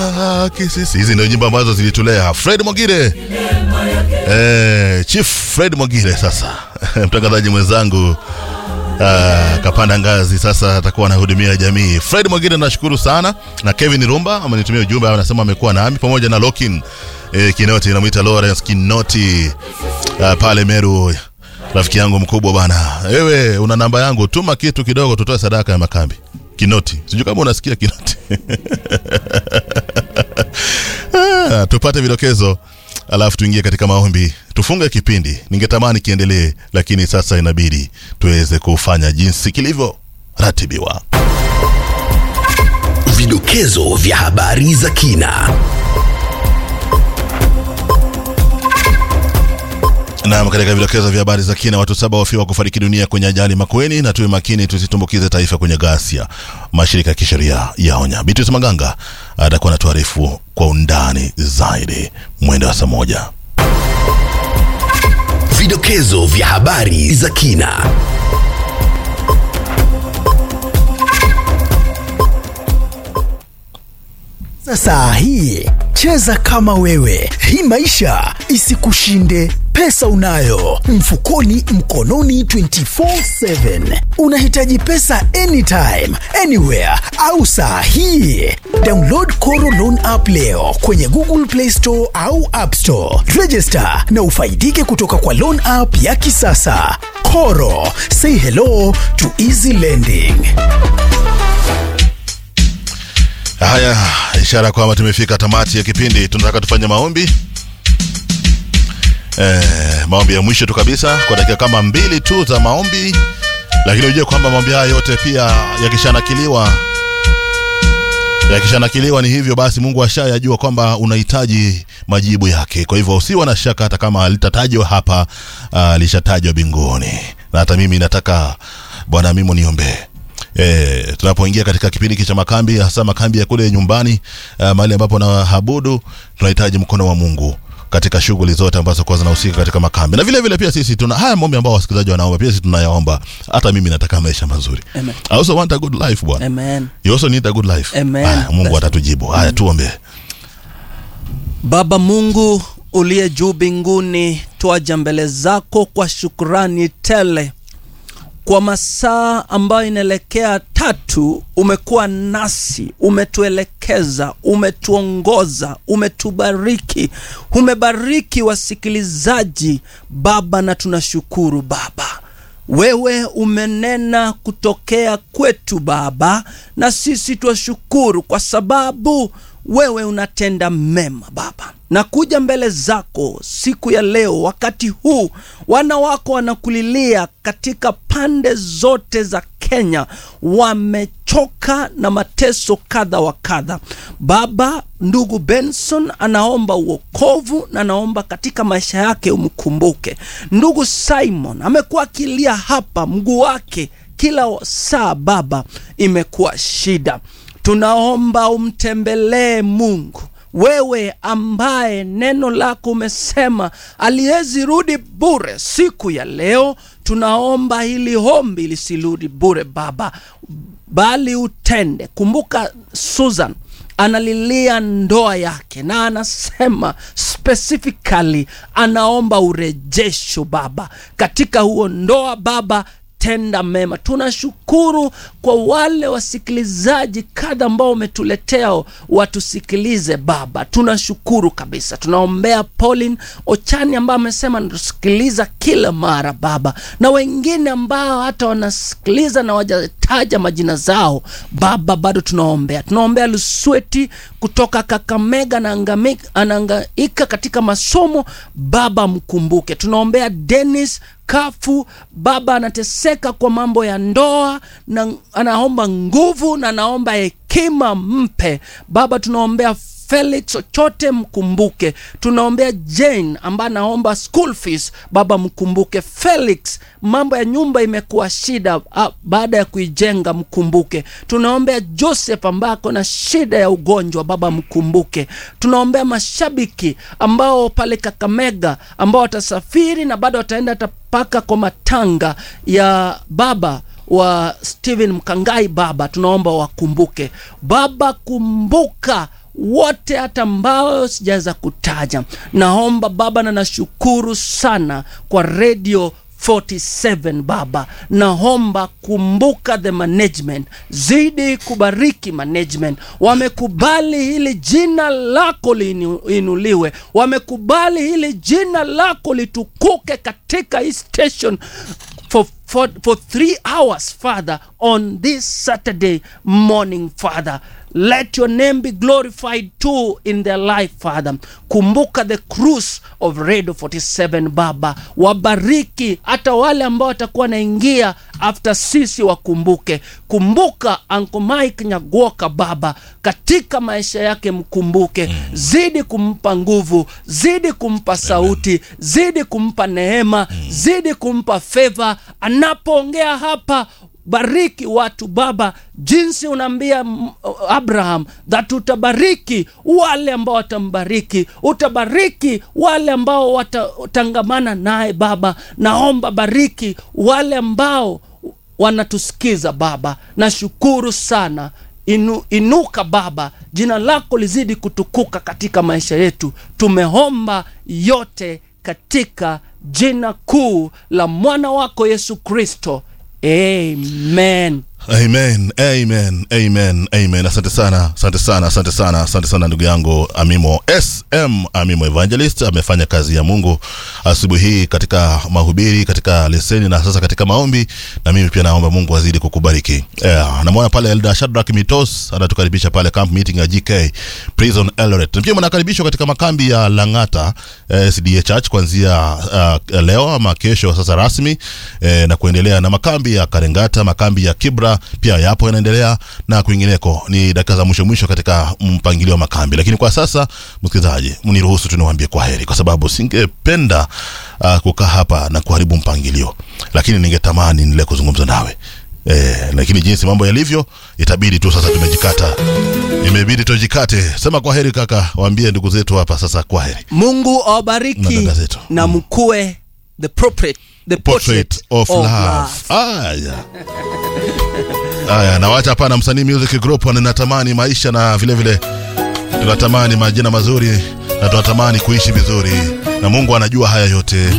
Ah, kisisi. Hizi ndio nyimbo ambazo zilitulea Fred Mwagire. Eh, Chief Fred Mwagire sasa mtangazaji mwenzangu Ah, kapanda ngazi sasa atakuwa anahudumia jamii. Fred Mwagire nashukuru sana na Kevin Rumba amenitumia ujumbe anasema amekuwa nami pamoja na Lokin eh, Kinoti namuita Lawrence Kinoti ah, pale Meru rafiki yangu mkubwa bana. Wewe una namba yangu, tuma kitu kidogo tutoe sadaka ya makambi. Kinoti. Sijui kama unasikia Kinoti. Ah, tupate vidokezo alafu tuingie katika maombi tufunge kipindi ningetamani kiendelee lakini sasa inabidi tuweze kufanya jinsi kilivyo ratibiwa Vidokezo vya habari za kina. Naam, katika vidokezo vya habari za kina, watu saba wafiwa kufariki dunia kwenye ajali Makueni, na tuwe makini tusitumbukize taifa kwenye ghasia, mashirika ya kisheria yaonya. Beatrice Maganga atakuwa na tuarifu kwa undani zaidi mwendo wa saa moja. Vidokezo vya habari za kina. Sasa hii cheza kama wewe, hii maisha isikushinde. Pesa unayo mfukoni, mkononi, 24/7. Unahitaji pesa anytime, anywhere au saa hii? Download Koro Loan app leo kwenye Google Play Store au App Store. Register na ufaidike kutoka kwa loan app ya kisasa. Koro, say hello to easy lending. Haya, ishara kwamba tumefika tamati ya kipindi. Tunataka tufanye maombi eh, maombi ya mwisho tu kabisa kwa dakika kama mbili tu za maombi, lakini ujue kwamba maombi haya yote pia yakishanakiliwa yakishanakiliwa ni hivyo basi, Mungu ashayajua kwamba unahitaji majibu yake. Kwa hivyo usiwa na shaka, hata kama litatajwa hapa, uh, lishatajwa mbinguni. Na hata mimi nataka Bwana mimi niombee E, tunapoingia katika kipindi hiki cha makambi hasa makambi ya kule nyumbani uh, mahali ambapo nahabudu tunahitaji mkono wa Mungu katika shughuli zote ambazo kwa zinahusika katika makambi na vile vile pia sisi tuna haya maombi ambao wasikilizaji wanaomba pia sisi tunayaomba hata mimi nataka maisha mazuri Amen. I also want a good life bwana Amen. you also need a good life Amen. haya, Mungu That's- atatujibu haya tuombe Baba Mungu uliye juu mbinguni, twaja mbele zako kwa shukrani tele kwa masaa ambayo inaelekea tatu. Umekuwa nasi, umetuelekeza, umetuongoza, umetubariki, umebariki wasikilizaji Baba, na tunashukuru Baba. Wewe umenena kutokea kwetu Baba, na sisi twashukuru kwa sababu wewe unatenda mema Baba. Nakuja mbele zako siku ya leo, wakati huu wana wako wanakulilia katika pande zote za Kenya, wamechoka na mateso kadha wa kadha. Baba, ndugu Benson anaomba uokovu na anaomba katika maisha yake umkumbuke. Ndugu Simon amekuwa akilia hapa, mguu wake kila saa Baba, imekuwa shida. Tunaomba umtembelee Mungu, wewe ambaye neno lako umesema aliwezi rudi bure. Siku ya leo tunaomba hili ombi lisirudi bure Baba, bali utende. Kumbuka Susan analilia ndoa yake na anasema specifically anaomba urejesho Baba katika huo ndoa Baba tenda mema. Tunashukuru kwa wale wasikilizaji kadha ambao umetuletea watusikilize Baba, tunashukuru kabisa. Tunaombea Pauline Ochani ambaye amesema natusikiliza kila mara Baba, na wengine ambao hata wanasikiliza na wajataja majina zao Baba, bado tunaombea. Tunaombea Lusweti kutoka Kakamega na angami- anahangaika katika masomo Baba, mkumbuke. Tunaombea Dennis Kafu baba anateseka kwa mambo ya ndoa na anaomba nguvu na anaomba hekima mpe baba. Tunaombea Felix chochote mkumbuke. Tunaombea Jane ambaye anaomba school fees, baba mkumbuke. Felix mambo ya nyumba imekuwa shida ah, baada ya kuijenga mkumbuke. Tunaombea Joseph ambaye ako na shida ya ugonjwa, baba mkumbuke. Tunaombea mashabiki ambao pale Kakamega ambao watasafiri na bado wataenda hata mpaka kwa matanga ya baba wa Steven Mkangai. Baba tunaomba wakumbuke, baba kumbuka wote hata ambao sijaweza kutaja naomba baba na nashukuru sana kwa redio 47 baba naomba kumbuka the management zidi kubariki management wamekubali hili jina lako liinuliwe wamekubali hili jina lako litukuke katika hii station for, for, for three hours father on this saturday morning father let your name be glorified too in their life father kumbuka the cruise of radio 47 baba wabariki hata wale ambao watakuwa wanaingia after sisi wakumbuke kumbuka Uncle Mike Nyagoka baba katika maisha yake mkumbuke zidi kumpa nguvu zidi kumpa sauti zidi kumpa neema zidi kumpa favor anapoongea hapa bariki watu baba jinsi unaambia mm, abraham that utabariki wale ambao watambariki utabariki wale ambao watatangamana naye baba naomba bariki wale ambao wanatusikiza baba nashukuru sana Inu, inuka baba jina lako lizidi kutukuka katika maisha yetu tumeomba yote katika jina kuu la mwana wako yesu kristo amen amen amen amen amen asante sana asante sana asante sana asante sana ndugu yangu amimo sm amimo evangelist amefanya kazi ya mungu asubuhi hii katika mahubiri katika leseni na sasa katika maombi na mimi pia naomba mungu azidi kukubariki yeah, namwona pale elda shadrak mitos anatukaribisha pale camp meeting ya gk prison eldoret na pia mnakaribishwa katika makambi ya langata eh, sda church kuanzia uh, leo ama kesho sasa rasmi eh, na kuendelea na makambi ya karengata makambi ya kibra pia yapo yanaendelea na kwingineko ni dakika za mwisho mwisho katika mpangilio wa makambi lakini kwa sasa msikilizaji mniruhusu tuniwaambie kwa heri kwa sababu singependa uh, kukaa hapa na kuharibu mpangilio lakini ningetamani nile kuzungumza nawe Eh, lakini jinsi mambo yalivyo itabidi tu sasa tumejikata imebidi tujikate sema kwa heri kaka waambie ndugu zetu hapa sasa kwa heri mungu Na awabariki dada zetu. na mkue the portrait, the portrait of, love. Aya. Aya, nawacha hapa na msanii music group natamani maisha na vile vile tunatamani majina mazuri na tunatamani kuishi vizuri na Mungu anajua haya yote